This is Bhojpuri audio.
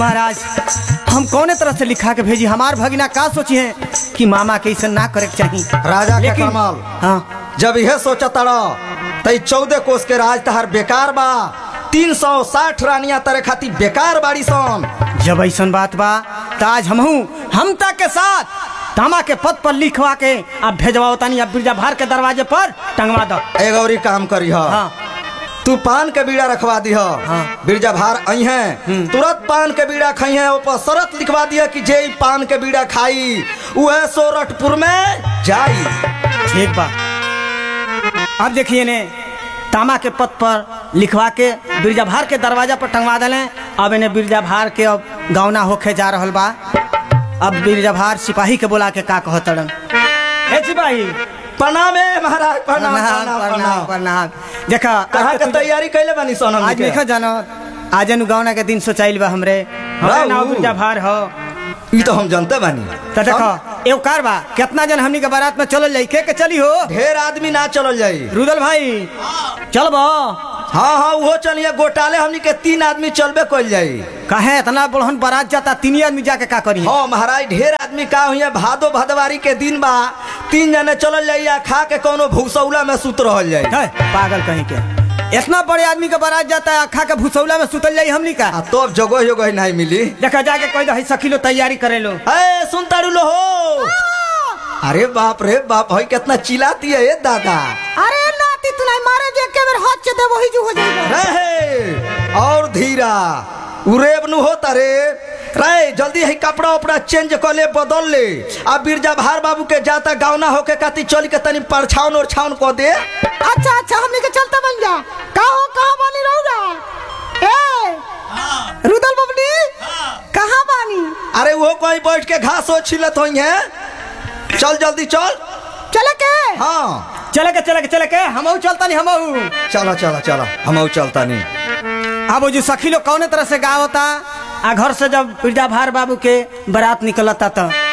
महाराज हम कौने तरह से लिखा के भेजी हमार भगिना का सोची है कि मामा के ऐसा ना करे के चाहिए राजा के लेकिन- कमाल हाँ जब यह सोचा तड़ा तई चौदह कोस के राज तहार बेकार बा तीन सौ साठ रानिया तरे खाती बेकार बाड़ी सन जब ऐसा बात बा तो आज हमहू हमता के साथ तामा के पद पर लिखवा के अब भेजवाओ तानी अब बिरजा भार के दरवाजे पर टंगवा दो ए गौरी काम करी ह हाँ तू पान के बीड़ा रखवा दी हाँ। बिरजा भार आई है तुरंत पान के बीड़ा खाई है ऊपर शरत लिखवा दिया कि जे ई पान के बीड़ा खाई वह सोरठपुर में जाई ठीक बा अब देखिए ने तामा के पद पर लिखवा के बिरजा भार के दरवाजा पर टंगवा दले अब इन्हें बिरजा भार के अब गौना होके जा रहल बा अब बिरजा भार सिपाही के बोला के का कहतड़न ए सिपाही प्रणाम है महाराज प्रणाम प्रणाम प्रणाम प्रणाम प्रणाम प्रणाम देखा कहाँ के तैयारी कैले बनी सोनम आज देखा जानो आज नु गौना के दिन सोचाइल बा हमरे हमरे राऊ। नाव बिरजा भार हो ई तो हम जानते बानी तो देखो एगो कार बा कितना जन हमनी के बारात में चलल जाई के के चली हो ढेर आदमी ना चलल जाई रुदल भाई चलबो हाँ हाँ वो चलिए गोटाले हमनी के तीन आदमी चलबे कल जाई कहे इतना बड़हन बारात जाता तीन आदमी जाके का करी हाँ महाराज ढेर आदमी का हुई भादो भदवारी के दिन बा तीन जने चलल जाई या खा के कोनो भूसौला में सुत रहल जाई है, पागल कहीं के इतना बड़े आदमी के बारात जाता है अखा के भूसौला में सुतल जाई हमनी का आ तब जगह जगह नहीं मिली देखा जाके कोई दही सखी लो तैयारी करे लो ए सुन तारू लो हो अरे बाप रे बाप हई कितना चिल्लाती है ये दादा अरे नाती तू नहीं मारे जे के बेर हाथ से दे वही जो हो जाएगा रहे और धीरा उरेब नु होता रे रे जल्दी है कपड़ा उपड़ा चेंज कर ले बदल ले आ बिरजा भार बाबू के जाता गावना होके काती चल के तनी परछावन और छावन को दे अच्छा अच्छा हमनी के चलते बन जा का हो कहां बानी रहूगा ए रुदल बबली कहां बानी अरे वो कोई बैठ के घास हो छिलत होई है चल जल्दी चल चले के हाँ चले के चले के चले के हमहू चलता नहीं हमहू चलो चलो चलो हम चलता नहीं अब वो जो सखी लोग कौने तरह से गाँव होता आ घर से जब बिरजा भार बाबू के बारात निकलता तो